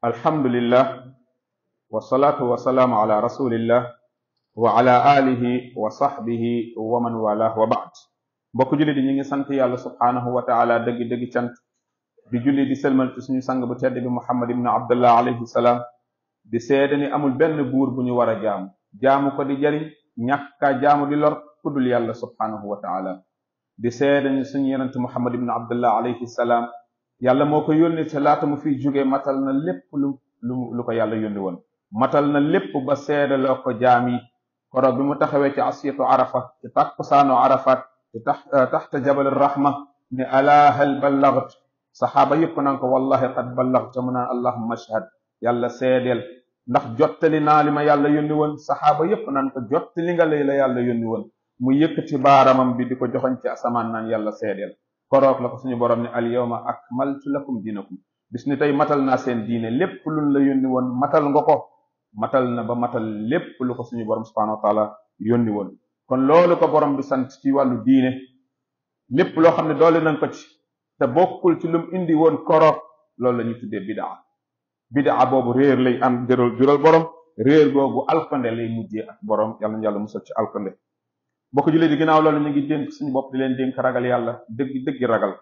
alhamdulillah wasalaatu wasalaamu ala rasulillah wa ala alihi wa sahbihi wa man wala wa baad mbokk julli di ñu ngi sant yàlla subhaanahu wa taala dëgg dëgg cant di julli di sëlmal ci suñu sang bu tedd bi muhammad ibn abdullah alayhi salaam di seede ni amul benn buur bu ñu war a jaamu jaamu ko di jariñ ñàkka jaamu di lor kuddul yàlla subhaanahu wa taala di seede ni suñu yonente muhammad ibn abdullah alayhi salaam yàlla moo ko yónni te laata mu fiy jóge matal na lépp lu lu lu ko yàlla yónni woon matal na lépp ba seede loo ko jaam yi koroog bi mu taxawee ci asiyatu arafa ci takkusaano arafat ci tax taxta jabal rahma ne ala hal ballagt saxaaba yëpp naan ko wallahi qad ballagta mu naan allahumma ashhad yàlla seedeel ndax jottali naa li ma yàlla yónni woon saxaaba yëpp naan ko jottali nga lay la yàlla yónni woon mu yëkkati baaramam bi di ko joxoñ ci asamaan naan yàlla seedeel koroog la ko suñu borom ne al yawma akmaltu lakum dinakum bis ni tey matal naa seen diine lépp luñ la yónni woon matal nga ko matal na ba matal lépp lu ko suñu borom subhanahu wa taala yónni woon kon loolu ko borom bi sant ci wàllu diine lépp loo xam ne doole nañ ko ci te bokkul ci lum indi woon koroog loolu la ñuy tuddee bidaa bidaa boobu réer lay am jëral jural borom réer googu alkande lay mujjee ak borom yàlla na yàlla musal ci alkande bokk jullit di ginnaaw loolu ñu ngi dénk suñu bopp di leen dénk ragal yàlla dëgg dëggi ragal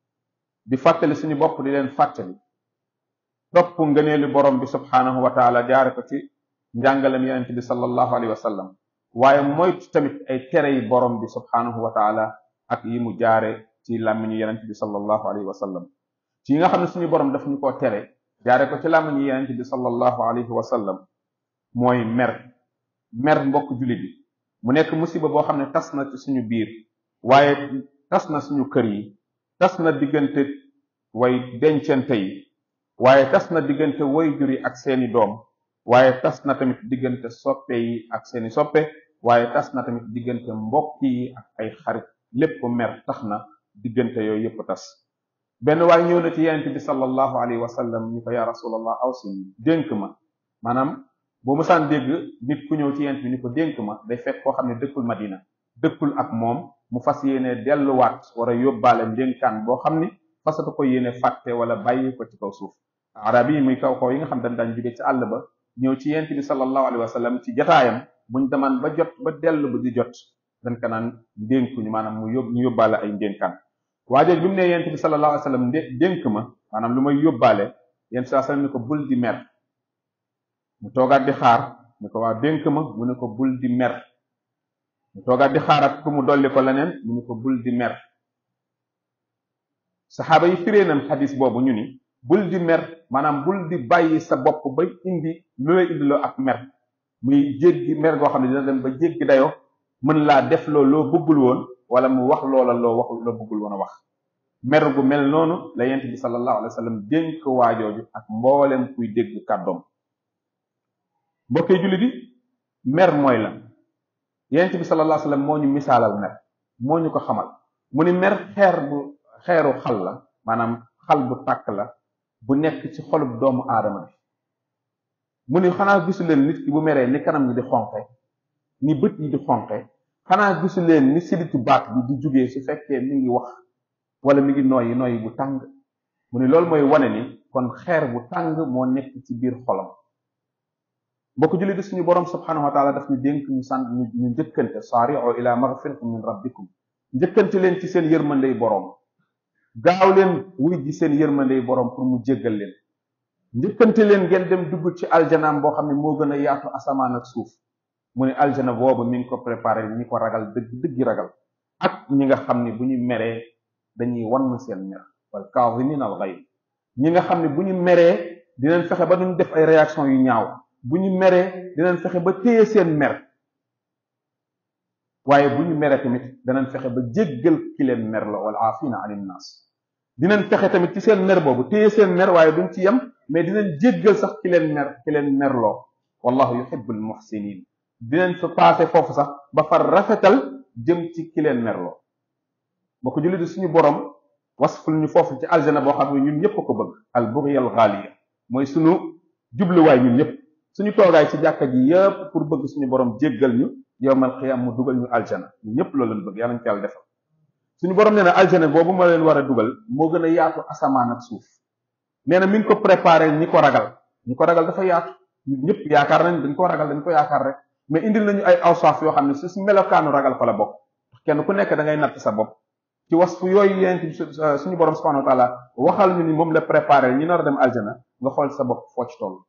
di fàttali suñu bopp di leen fàttali topp ngëneelu borom bi subhaanahu wa taala jaare ko ci njàngalem yonent bi sallallahu alayhi wa sallam waaye moytu tamit ay tere yi borom bi subhaanahu wa taala ak yi mu jaare ci làmmiñu yonent bi sallallahu alayhi wa sallam ci yi nga xam ne suñu borom daf ñu koo tere jaare ko ci làmmiñu yonent bi sallallahu alayhi wa sallam mooy mer mer mbokk jullit bi mu nekk musiba boo xam ne tas na ci suñu biir waaye tas na suñu kër yi tas na diggante way dencante yi waaye tas na diggante way jur yi ak seeni doom waaye tas na tamit diggante soppe yi ak seeni soppe waaye tas na tamit diggante mbokk yi ak ay xarit lépp mer tax na diggante yooyu yépp tas benn waay ñëw na ci yonent bi sallallahu alayhi wa sallam ñu ko yaa rasulallah awsini dénk ma maanaam boo mësaan dégg nit ku ñëw ci yonent bi ni ko dénk ma day fekk koo xam ne dëkkul madina dëkkul ak moom mu fas yéene delluwaat war a yóbbaale ndénkaan boo xam ni fasatu ko yéene fàtte wala bàyyi ko ci kaw suuf arab yi muy kaw kaw yi nga xam dañ daan jóge ci àll ba ñëw ci yent bi sallallahu alayhi wa sallam ci jotaayam buñ demaan ba jot ba dellu ba di jot dañ ko naan ndénkuñu maanaam mu yób ñu yóbbaale ay ndénkaan waajooj bi mu ne yent bi sallallahu alayhi wa sallam dénk ma maanaam lu may yóbbaale yent sallallahu alayhi wa sallam ni ko bul di mer mu toogaat di xaar ni ko waa dénk ma mu ne ko bul di mer mu toogaat di xaar ak ku mu dolli ko leneen mu ne ko bul di mer saxaaba yi firee nañ xadis boobu ñu ni bul di mer maanaam bul di bàyyi sa bopp ba indi lu lay indiloo ak mer muy jéggi mer goo xam ne dina dem ba jéggi dayoo mën laa def loo loo bëggul woon wala mu wax loola loo waxul loo bëggul woon a wax mer gu mel noonu la yent bi sallallahu alayhi wa sallam dénk waajooju ak mboolem kuy dégg kàddoom mbokkee julli di mer mooy la yent bi sallallahu alayhi wa sallam moo ñu misaalal mer moo ñu ko xamal mu ni mer xeer bu xeeru xal la maanaam xal bu tàkk la bu nekk ci xolub doomu aadama bi mu ni xanaa gisu leen nit ki bu meree ni kanam gi di xonqe ni bët yi di xonqe xanaa gisu leen ni siditu baat bi di jugee su fekkee mi ngi wax wala mi ngi nooyi nooyi bu tàng mu ni loolu mooy wane ni kon xeer bu tàng moo nekk ci biir xolam mbokk julli di suñu borom subhanahu wa taala daf ñu dénk ñu sant ñu njëkkante saari'u ila maghfiratin min rabbikum njëkkante leen ci seen yërmandey boroom gaaw leen wuy ji seen yërmandey boroom pour mu jéggal leen njëkkante leen ngeen dem dugg ci aljanaam boo xam ne moo gën a yaatu asamaan ak suuf mu ne aljana boobu mi ngi ko préparé ñi ko ragal dëgg dëggi ragal ak ñi nga xam ne bu ñu meree dañuy wann seen mer wal kaazimiin al ghayz ñi nga xam ne bu ñu meree dinañ fexe ba duñ def ay réaction yu ñaaw bu ñu meree dinañ fexe ba téye seen mer waaye bu ñu meree tamit danañ fexe ba jéggal ki leen mer la wal aafina anin naas dinañ fexe tamit ci seen mer boobu téye seen mer waaye duñ ci yem mais dinañ jéggal sax ki leen mer ki leen merloo wallahu yuhibbul muhsinin dinañ fa passé foofu sax ba far rafetal jëm ci ki leen merloo boo ko julli di suñu borom wasful ñu foofu ci aljana boo xam ne ñun ñëpp ko bëgg al bughiyal ghaliya mooy suñu jubluwaay ñun ñëpp suñu toogaay ci jàkka ji yëpp pour bëgg suñu borom jéggal ñu yowmal xiyam mu dugal ñu aljana ñun ñëpp loolu lañ bëgg yàlla ñu ko yàlla defal suñu borom nee na aljana boobu ma leen war a dugal moo gën a yaatu asamaan ak suuf nee na mi ngi ko préparé ñi ko ragal ñu ko ragal dafa yaatu ñun ñëpp yaakaar nañ dañ ko ragal dañ ko yaakaar rek mais indil nañu ay awsaaf yoo xam ne su melokaanu ragal fa la bokk kenn ku nekk da ngay natt sa bopp ci wasfu yooyu yent suñu borom subhanahu wa taala waxal ñu ni moom la préparé ñi nar a dem aljana nga xool sa bopp foo ci toll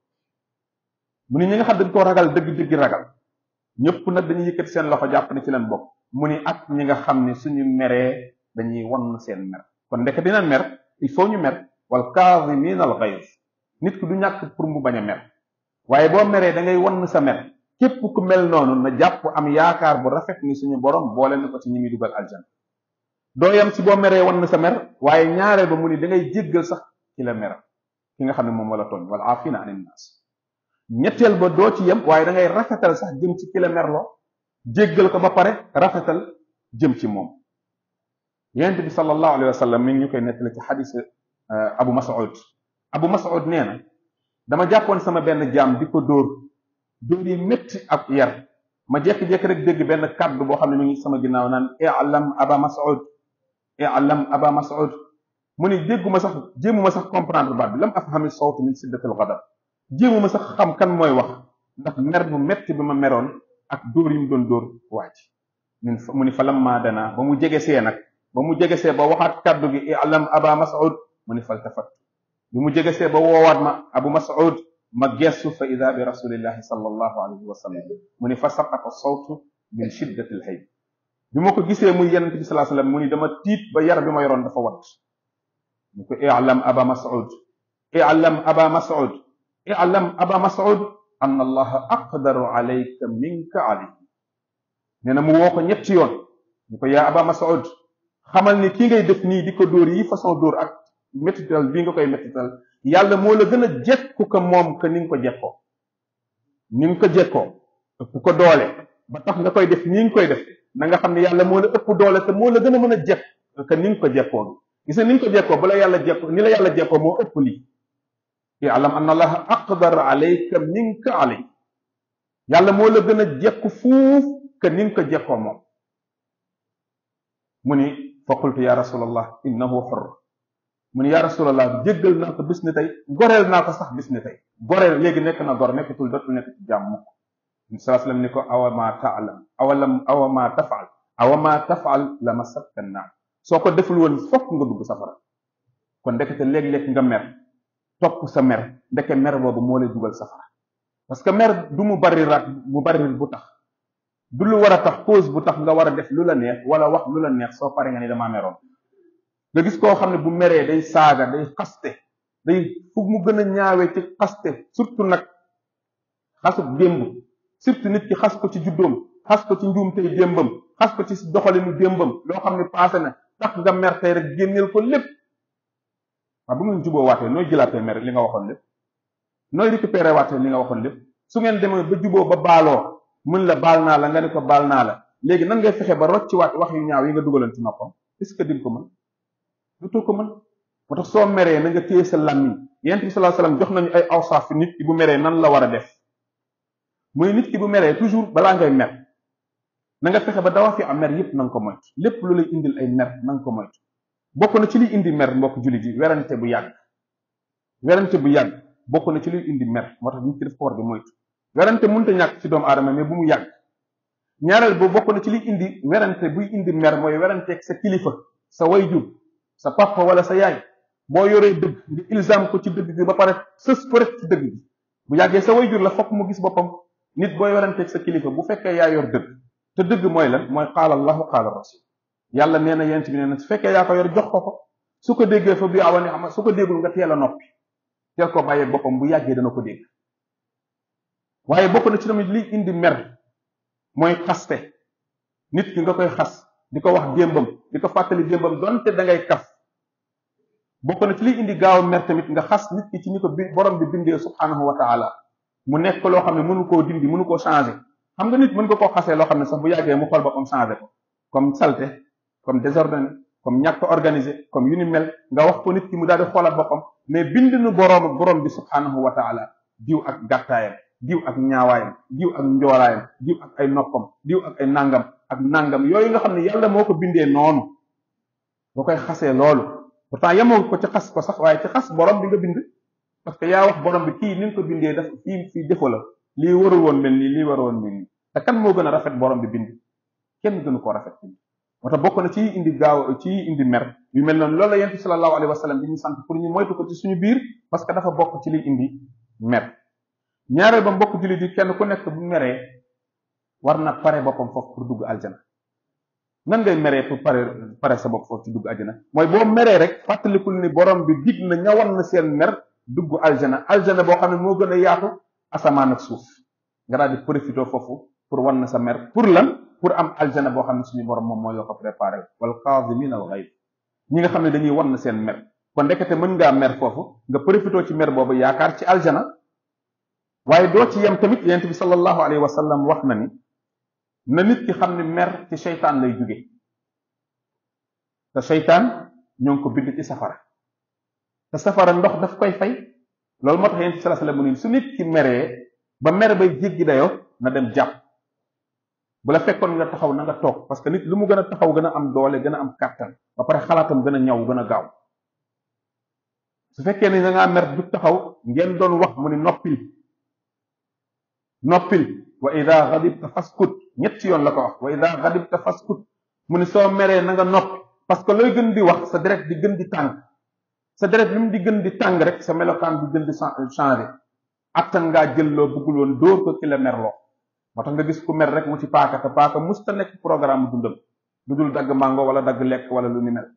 mu ni ñi nga xam dañ ko ragal dëgg-dëgg ragal ñëpp nag dañuy yëkkati seen loxo jàpp ne ci leen bokk mu ni ak ñi nga xam ne suñu meree dañuy wan seen mer kon ndeke dina mer il faut ñu mer wal kaazimiina al ghayz nit ki du ñàkk pour mu bañ a mer waaye boo meree da ngay wan sa mer képp ku mel noonu na jàpp am yaakaar bu rafet ni suñu borom boole na ko ci ñi muy dugal aljana doo yam si boo meree wan sa mer waaye ñaaree ba mu ni da ngay jéggal sax ci la mer ki nga xam ne moom wala tooñ wala aafina anin naas ñetteel ba doo ci yem waaye da ngay rafetal sax jëm ci ki la merloo jéggal ko ba pare rafetal jëm ci moom yonent bi sallallahu alayhi wa sallam mi ngi ñu koy nettali ci xadis abu mas'ud abu mas'ud nee na dama jàppoon sama benn jaam di ko dóor dóor yi métti ak yar ma jékki-jékki rek dégg benn kàddu boo xam ne mi ngi sama ginnaaw naan i'lam aba mas'ud i'lam aba mas'ud mu ni dégguma sax jéemuma sax comprendre baat bi lam afhami sawt min siddatil ghadab jéemuma sax xam kan mooy wax ndax mer bu métti bi ma meroon ak dóor yi mu doon dóor waaj min mu ni fa lamma dana ba mu jege see nag ba mu jegesee ba waxaat kàddu gi i'lam aba mas'ud mu ni faltafat bi mu jegesee ba woowaat ma abu mas'ud ma gestu fa ida bi rasulillahi sallallahu alayhi wa sallam mu ni fa saqata sawtu min shiddati alhayb bi ma ko gisee muy yonent bi sallallahu alayhi wasallam mu ni dama tiit ba yar bi ma yoroon dafa wat mu ko i'lam aba mas'ud i'lam aba mas'ud i'lam aba mas'ud anna allaha aqdaru alayka minka alayhi nee na mu woo ko ñetti yoon ñu ko yaa aba mas'ud xamal ni ki ngay def nii di ko dóor yi façon dóor ak métital bii nga koy métital yàlla moo la gën a jekku ko moom que ni nga ko jekkoo ni nga ko jekkoo ëpp ko doole ba tax nga koy def ni nga koy def na nga xam ne yàlla moo la ëpp doole te moo la gën a mën a jekk que ni nga ko jekkoo gis nga ni nga ko jekkoo bu la yàlla jekkoo ni la yàlla jekkoo moo ëpp lii ya'lam anna allaha aqdar alayka minka alay yàlla moo la gën a jekku fuuf que ni nga ko jekkoo moom mu ni fa qultu ya rasulallah innahu xur mu ni ya rasulallah jéggal naa ko bis ni tey goreel naa ko sax bis ni tey goreel léegi nekk na gor nekkatul dootul nekk ci jàmm mukk salaa sallam ni ko awa ma taalam awalam awa ma tafaal awa ma tafaal la masakka naar soo ko deful woon fokk nga dugg safara kon ndekete léeg-léeg nga mer topp sa mer ndeke mer boobu moo lay dugal safara parce que mer du mu bari rat mu bari bu tax du lu war a tax cause bu tax nga war a def lu la neex wala wax lu la neex soo pare nga ni damaa meroon nga gis koo xam ne bu meree day saaga day xaste day fu mu gën a ñaawee ci xaste surtout nag xasub démb surtout nit ki xas ko ci juddoom xas ko ci njuumtey démbam xas ko ci doxalinu démbam loo xam ne passé na tax nga mer tey rek génneel ko lépp waaw bu ngeen juboo waatee nooy jëlaatee mer li nga waxoon lépp nooy récupéré waatee li nga waxoon lépp su ngeen demee ba juboo ba baaloo mun la baal naa la nga ne ko baal naa la léegi nan ngay fexe ba rocci waat wax yu ñaaw yi nga dugaloon ci noppam est ce que di ko mën dutoo ko mën moo tax soo meree na nga téye sa làmmiñ yent bi sallallahu alayhi wasallam jox nañu ay awsaaf fi nit ki bu meree nan la war a def muy nit ki bu meree toujours balaa ngay mer na nga fexe ba dawa fi am mer yépp na nga ko moytu lépp lu lay indil ay mer na nga ko moytu bokk na ci liy indi mer mbokk jullit yi werante bu yàgg werante bu yàgg bokk na ci liy indi mer moo tax nit ki daf ko war di moytu werante mënta ñàkk ci doomu aadama mais bu mu yàgg ñaareel boobu bokk na ci liy indi werante buy indi mer mooy weranteeg sa kilifa sa wayjur sa papa wala sa yaay boo yoree dëgg nga ilzam ko ci dëgg gi ba pare sës ko rek ci dëgg gi bu yàggee sa wayjur la fokk mu gis boppam nit booy weranteeg sa kilifa bu fekkee yaa yor dëgg te dëgg mooy lan mooy qaala allahu qaala rasul yàlla nee na yent bi nee na su fekkee yaa ko yor jox ko ko su ko déggee fa bi awani ama su ko déggul nga teel a noppi teel ko bàyyee boppam bu yàggee dana ko dégg waaye bokk na ci tamit liy indi mer mooy xaste nit ki nga koy xas di ko wax démbam di ko fàttali démbam donte da ngay kaf bokk na ci liy indi gaaw mer tamit nga xas nit ki ci ni ko bi borom bi bindee subhanahu wa taala mu nekk loo xam ne mënu koo dindi mënu koo changer xam nga nit mën nga koo xasee loo xam ne sax bu yàggee mu xool boppam changer ko comme salté comme désordonné comme ñàkk organisé comme yu ni mel nga wax ko nit ki mu daal di xoolaat boppam mais bind nu boroom borom bi subhanahu wa taala diw ak gàttaayam diw ak ñaawaayam diw ak njoolaayam diw ak ay noppam diw ak ay nangam ak nangam yooyu nga xam ne yàlla moo ko bindee noonu boo koy xasee loolu pourtant yemoo ko ci xas ko sax waaye ci xas borom bi nga bind parce que yaa wax borom bi kii ni nga ko bindee daf fii fii defo la lii warul woon mel nii lii warul woon mel nii te kan moo gën a rafet borom bi bind kenn gënu koo rafet bind moo tax bokk na ci indi gaaw ci indi mer yu mel noonu loolu la yent bi sallallahu alayhi wa sallam di ñu sant pour ñu moytu ko ci suñu biir parce que dafa bokk ci liy indi mer ñaareel ba mbokk jullit yi kenn ku nekk bu meree war na pare boppam foofu pour dugg aljana nan ngay meree pour pare pare sa bopp foofu ci dugg aljana mooy boo meree rek fàttalikul ni borom bi dig na ñawan na seen mer dugg aljana aljana boo xam ne moo gën a yaatu asamaan ak suuf nga daal di profité foofu pour wan na sa mer pour lan pour am aljana boo xam ne suñu borom moom moo yoo ko préparé wal kaazimina al ghayz ñi nga xam ne dañuy wan na seen mer kon ndekete mën ngaa mer foofu nga profité ci mer boobu yaakaar ci aljana waaye doo ci yem tamit yonent bi sallallahu alayhi wa sallam wax na ni na nit ki xam ne mer ci seytaan lay jóge te seytaan ñoo ngi ko bind ci safara te safara ndox daf koy fay loolu moo tax yonent bi sallallahu alayhi wa sallam mu ni su nit ki meree ba mer bay jéggi dayoo na dem jàpp bu la fekkoon nga taxaw na nga toog parce que nit lu mu gën a taxaw gën a am doole gën a am kàttan ba pare xalaatam gën a ñaw gën a gaaw su fekkee ni da ngaa mer du taxaw ngeen doon wax mu ni noppil noppil wa ida xadibta faskut ñetti yoon la ko wax wa ida xadibta faskut mu ni soo meree na nga noppi parce que looy gën di wax sa deret di gën di tàng sa deret li mu di gën di tàng rek sa melokaan di gën di changé attan ngaa jël loo bëggul woon dóor ko ki la merloo moo tax nga gis ku mer rek mu ci paaka te paaka musta nekk programme dundam lu dul dagg mango wala dagg lekk wala lu ni mel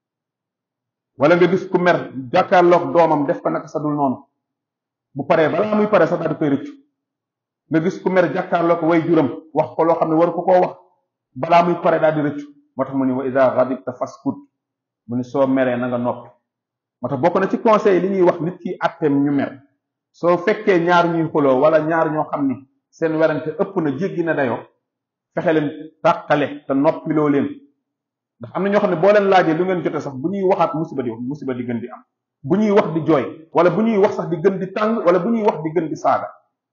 wala nga gis ku mer jàkkaarloog doomam def ko naka sa dul noonu bu paree balaa muy pare sax daal di koy rëccu nga gis ku mer jàkkaarloog way juram wax ko loo xam ne waru ko koo wax balaa muy pare daal di rëccu moo tax mu ni wa ida ghadibta faskut mu ni soo meree na nga noppi moo tax bokk na ci conseil li ñuy wax nit ki atteem ñu mer soo fekkee ñaar ñuy xuloo wala ñaar ñoo xam ni seen werante ëpp na jéggi na dayoo fexe leen tàqale te noppiloo leen ndax am na ñoo xam ne boo leen laajee lu ngeen jote sax bu ñuy waxaat musiba di musiba di gën di am bu ñuy wax di jooy wala bu ñuy wax sax di gën di tàng wala bu ñuy wax di gën di saaga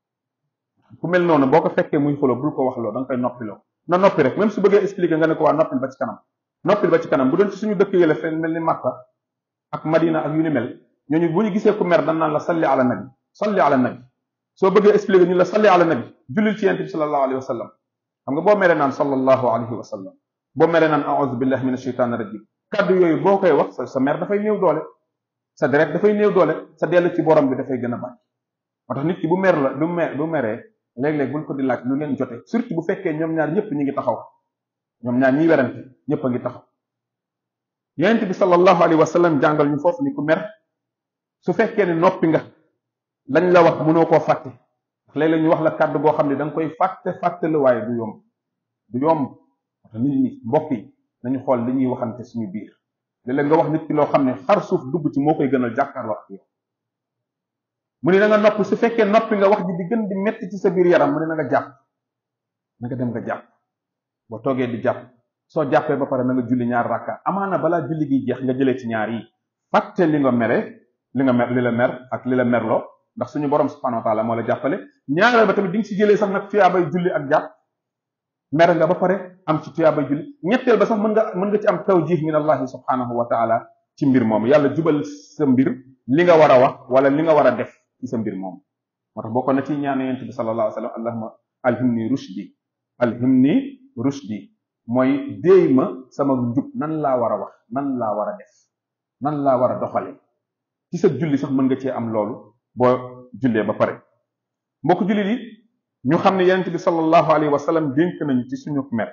ku mel noonu boo ko fekkee muy xuloo bul ko wax loo da nga koy noppiloo na noppi rek même su bëggee expliquer nga ne ko waa noppil ba ci kanam noppil ba ci kanam bu doon ci suñu dëkk yële fenn mel ni Makka ak Madina ak yu ni mel ñooñu bu ñu gisee ku mer dañ naan la salli ala nabi salli ala nabi soo bëggee expliquer ñu la salli ala nabi jullil ci yonent bi sallallahu alayhi wa sallam xam nga boo meree naan sallallahu alayhi wa sallam boo meree naan a'udhu billahi minash shaitanir rajim kaddu yooyu boo koy wax sa sa mer dafay néew doole sa deret dafay néew doole sa dellu ci borom bi dafay gën a bari moo tax nit ki bu mer la du mer du meree léeg-léeg buñ ko di laaj lu leen jote surtout bu fekkee ñoom ñaar ñëpp ñi ngi taxaw ñoom ñaar ñiy werante ñëpp a ngi taxaw yonent bi sallallahu alayhi wa sallam jàngal ñu foofu ni ku mer su fekkee ne noppi nga lañ la wax mënoo koo fàtte léeg-léeg ñu wax la kàddu goo xam ne da nga koy fàtte fàtte la waaye du yomb du yomb moo tax nit ñi mbokk yi nañu xool li ñuy waxante suñu biir léeg-léeg nga wax nit ki loo xam ne xar suuf dugg ci moo koy gënal jàkkaarloo ak yow mu ne na nga noppi su fekkee noppi nga wax ji di gën di metti ci sa biir yaram mu ne na nga jàpp na nga dem nga jàpp boo toogee di jàpp soo jàppee ba pare na nga julli ñaar rakka amaana balaa julli gi jeex nga jëlee ci ñaar yi fàtte li nga mere li nga mer li la mer ak li la merloo ndax suñu borom subhanahu wa taala moo la jàppale ñaareel ba tamit di nga ci jëlee sax nag tuyaabay julli ak jàpp mer nga ba pare am ci tuyaabay julli ñetteel ba sax mën nga mën nga ci am tawjih min allahi subhanahu wa taala ci mbir moom yàlla jubal sa mbir li nga war a wax wala li nga war a def ci sa mbir moom moo tax bokkoon na ci ñaan yonent bi sallallahu alayhi wa sallam allahumma alhimni rushdi alhimni rushdi mooy déey ma sama njub nan laa war a wax nan laa war a def nan laa war a doxale ci sa julli sax mën nga cee am loolu boo jullee ba pare mbokk jullit yi ñu xam ne yonent bi sallallahu alayhi wa sallam dénk nañu ci suñu mer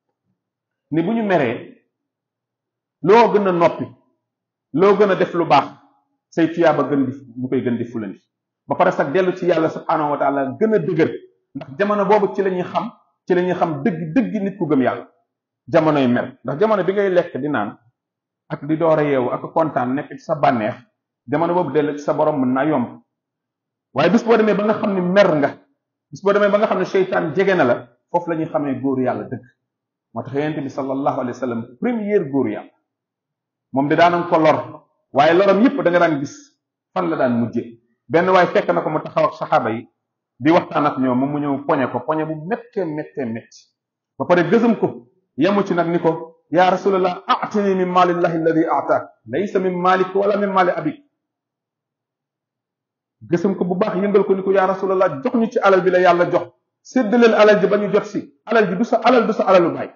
ni bu ñu meree loo gën a noppi loo gën a def lu baax say tuyaaba gën di ñu koy gën di fulandi ba pare sax dellu ci yàlla subhanahu wa taala gën a dëgër ndax jamono boobu ci la ñuy xam ci la ñuy xam dëgg dëgg nit ku gëm yàlla jamonoy mer ndax jamono bi ngay lekk di naan ak di door a yeewu ak kontaan nekk ci sa bànneex jamono boobu dellu ci sa borom mën naa yomb waaye bis boo demee ba nga xam ne mer nga bis boo demee ba nga xam ne seytaan jege na la foofu la ñuy xamee góoru yàlla dëgg moo tax yonent bi sallallahu alayhi wa sallam première góoru yàlla moom de daanan ko lor waaye loram yëpp da nga daan gis fan la daan mujje benn waaye fekk na ko mu taxaw ak saxaaba yi di waxtaan ak ñoom moom mu ñëw poñe ko poñe bu méttee méttee métti ba pare gësam ko yemu ci nag ni ko yaa rasulallah atini min maalillahi alladi ataak laysa min maalik wala min maali abik gësam ko bu baax yëngal ko ni ko yaa rasulallah jox ñu ci alal bi la yàlla jox séddaleel alal ji ba ñu jot si alal ji du sa alal du sa alalu baay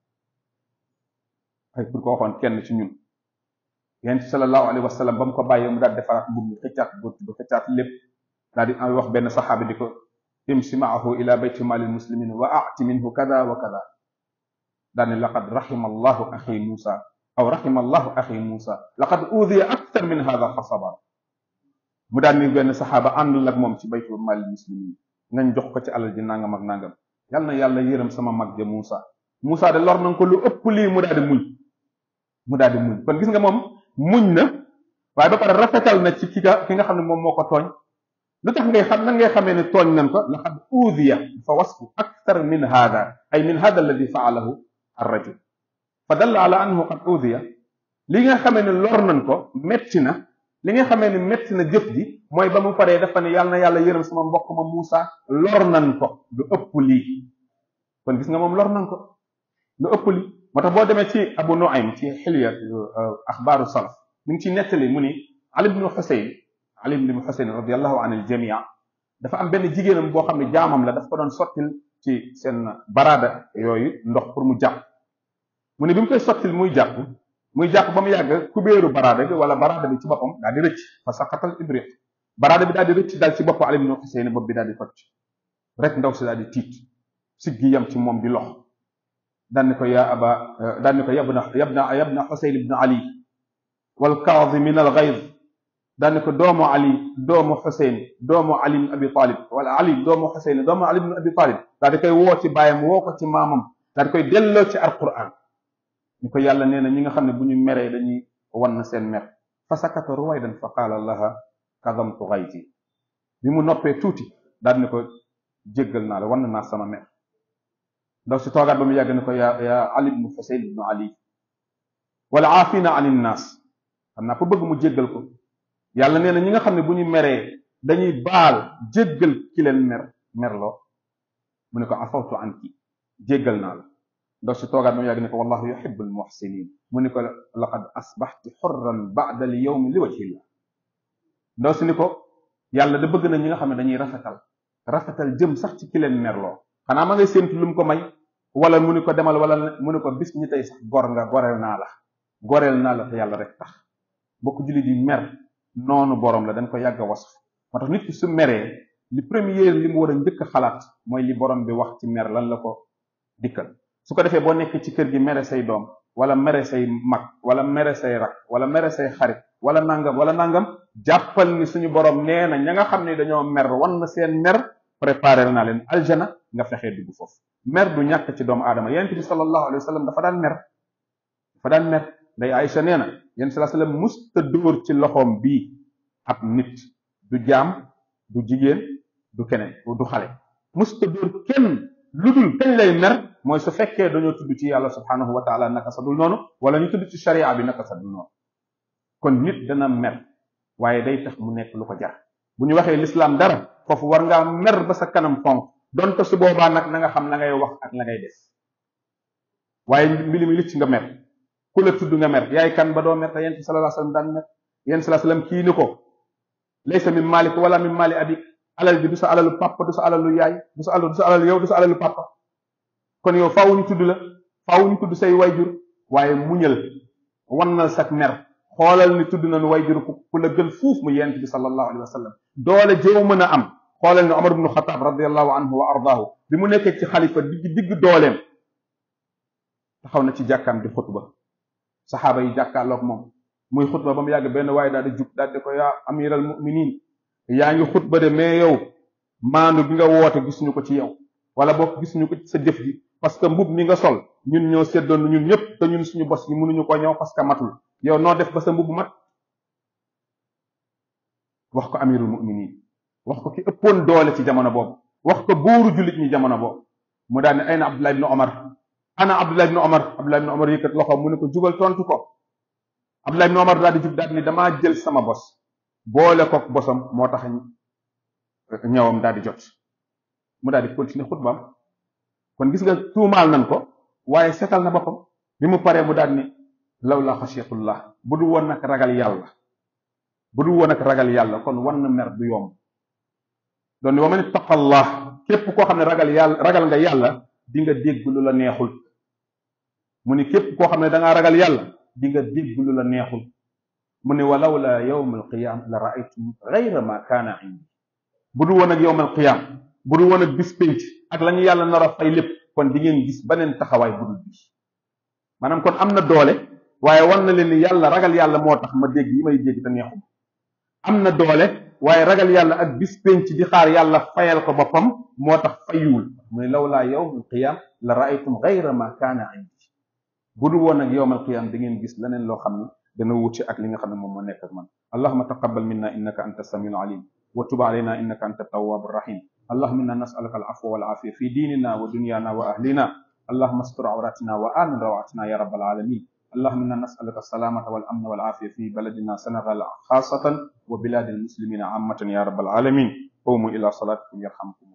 ay pour ko waxoon kenn ci ñun yonent sallallahu alayhi wa sallam ba mu ko bàyyee mu daal defaraat mbub mi xëccaat bët ba xëccaat lépp daal di wax benn saxaabi di ko imsi maahu ila bayti maalil muslimin wa ati minhu kada wa kada daal ni laqad rahima allahu axi muusa aw rahima allahu axi muusa laqad udiya aktar min hada fa sabar mu daal ni benn saxaaba àndul ak moom ci baytu maalil muslimin ngañ jox ko ci alal ji nangam ak nangam yal na yàlla yërëm sama mag ja muusa muusa de lor nañ ko lu ëpp lii mu daal di muñ mu daal di muñ kon gis nga moom muñ na waaye ba pare rafetal na ci ki nga ki nga xam ne moom moo ko tooñ lu tax ngay xam nan ngay xamee ne tooñ nañ ko laqad uudiya fa wasfu akthar min hada ay min hada alladi faalahu arrajul fa dalla ala annahu qad uudiya li nga xamee ne lor nañ ko metti na li nga xamee ne metti na jëf ji mooy ba mu paree dafa ne yàlla na yàlla yërëm sama mbokk ma Muusa lor nañ ko lu ëpp lii kon gis nga moom lor nañ ko lu ëpp lii moo tax boo demee ci Abu Nuaym ci xilya axbaaru salaf mi ngi ciy nettali mu ni Ali ibnu Xuseyn Ali ibnu Xuseyn radiallahu an il jamia dafa am benn jigéenam boo xam ne jaamam la daf ko doon sottil ci seen baraada yooyu ndox pour mu jàpp mu ne bi mu koy sottil muy jàpp muy jàpp ba mu yàgg kubéeru baraada bi wala baraada bi ci boppam daal di rëcc fa saqatal ibriq baraada bi daal di rëcc daal ci bopp Ali ibnu Xuseyn bopp bi daal di toj rek ndaw si daal di tiit siggi yam ci moom di lox daan ni ko yaa aba daan ni ko yabna yabna yabna Xuseyn ibnu Ali wal kaadimin al gayd daan ni ko doomu Ali doomu Xuseyn doomu Ali ibn Abi Talib wala Ali doomu Xuseyn doomu Ali ibn Abi Talib daal di koy woo ci baayam woo ko ci maamam daal di koy delloo ci alquran ñu ko yàlla nee na ñi nga xam ne bu ñu meree dañuy wan seen mer fa sakata ruwaydan fa qaala laha kadamtu gayti bi mu noppee tuuti daal ni ko jéggal naa la wan naa sama mer ndaw si toogaat ba mu yàgg ne ko yaa yaa Ali ibnu Xuseyn ibnu Ali wala aafina an innaas xam naa ko bëgg mu jéggal ko yàlla nee na ñi nga xam ne bu ñu meree dañuy baal jéggal ki leen mer merloo mu ne ko afawtu anki jéggal naa la ndaw si toogaat ba mu yàgg ne ko wallahu yuhibbu almuhsinin mu ne ko laqad asbaxti xurran ba'da al yawmi li wajhillah ndaw si ni ko yàlla da bëgg na ñi nga xam ne dañuy rafetal rafetal jëm sax ci ki leen merloo xanaa ma ngay séentu lu mu ko may wala mu ni ko demal wala mu ni ko bis ñi tey sax gor nga goreel naa la goreel naa la te yàlla rek tax bokk jullit yi mer noonu borom la dañ ko yàgg a wasf moo tax nit ki su meree li premier li mu war a njëkk a xalaat mooy li borom bi wax ci mer lan la ko dikkal su ko defee boo nekk ci kër gi mere say doom wala mere say mag wala mere say rak wala mere say xarit wala nangam wala nangam jàppal ni suñu borom nee na ña nga xam ne dañoo mer wan na seen mer préparé naa leen aljana nga fexee dugg foofu mer du ñàkk ci doomu aadama yonent bi sallallahu alayhi wa sallam dafa daan mer dafa daan mer day Aïcha nee na yonent sallallahu alayhi wa sallam musta dóor ci loxoom bii ab nit du jaam du jigéen du keneen du xale musta dóor kenn lu dul kañ lay mer mooy su fekkee dañoo tudd ci yàlla subhanahu wa taala naka sa dul noonu wala ñu tudd ci sharia bi naka sa dul noonu kon nit dana mer waaye day tax mu nekk lu ko jar bu ñu waxee lislaam dara foofu war ngaa mer ba sa kanam xonq donte su boobaa nag na nga xam la ngay wax ak la ngay def waaye mbili mi licc nga mer ku la tudd nga mer yaay kan ba doo mer te yent sallallahu alayhi wasallam daan mer yent sallallahu alayhi wasallam kii ni ko laysa min malik wala min mali abik alal bi du sa alalu papa du sa alalu yaay du sa alalu du sa alalu yow du sa alalu papa kon yow faaw ñu tudd la faaw ñu tudd say wayjur waaye muñal wannal sak mer xoolal ni tudd nañu wayjur ku la gën fuuf mu yent bi sallallahu alayhi wasallam doole jëw mën a am xoolal ni Omar ibnu Xataab radiallahu anhu wa ardaahu bi mu nekkee ci xalifa digg digg dooleem taxaw na ci jàkkaam di xutba saxaaba yi jàkkaarloog moom muy xutba ba mu yàgg benn waaye daal di jug daal di ko yaa amiral muminin yaa ngi xutba de mais yow maandu bi nga woote gisuñu ko ci yow wala boog gisuñu ko ci sa jëf ji parce que mbub mi nga sol ñun ñoo seddoon ñun ñëpp te ñun suñu bos yi mënuñu ko ñëw parce que matul yow noo def ba sa mbub mat wax ko amirul muminin wax ko ki ëppoon doole ci jamono boobu wax ko buuru jullit ñi jamono boobu mu daal ne ayna Abdullah ibn Omar ana Abdullah ibn Omar Abdullah ibn Omar yëkkat loxo mu ne ko jugal tontu ko Abdullah ibn Omar daal di jug daal ni damaa jël sama bos boole kook bosam moo tax ñëwam daal di jot mu daal di continuer xutbaam kon gis nga tuumaal nañ ko waaye setal na boppam bi mu paree mu daal ni law la xasiyatullah bu dul woon nag ragal yàlla bu dul woon ak ragal yàlla kon wan na mer du yomb doon ni wa man ittaqallah képp koo xam ne ragal yàlla ragal nga yàlla di nga dégg lu la neexul mu ni képp koo xam ne da ngaa ragal yàlla di nga dégg lu la neexul mu ne walaw la yawm alqiyam la raaytum gayra ma kaana indi bu dul woon ak yawm alqiyam bu dul woon ak bis pénc ak la ñu yàlla nar a fay lépp kon di ngeen gis beneen taxawaay bu dul bi maanaam kon am na doole waaye wan na leen ni yàlla ragal yàlla moo tax ma dégg yi may dégg te neexum am na doole waaye ragal yàlla ak bis pénc di xaar yàlla fayal ko boppam moo tax fayuwul mu ne law laa yawm alqiyam la raaytum gayra ma kaana indi bu dul woon ak yawm alqiyam da ngeen gis leneen loo xam ne dana wuute ak li nga xam ne moom moo nekk ak man allahuma taqabbal minna innaka anta samiul alim wa tub alayna innaka anta tawwabur rahim allahuma inna nas'aluka al afwa wal afiya fi dinina wa dunyana wa ahlina allahuma astur awratina wa amin rawatina ya rabbal alamin اللهم انا نسالك السلامه والامن والعافيه في بلدنا سنغال خاصه وبلاد المسلمين عامه يا رب العالمين قوموا الى صلاتكم يرحمكم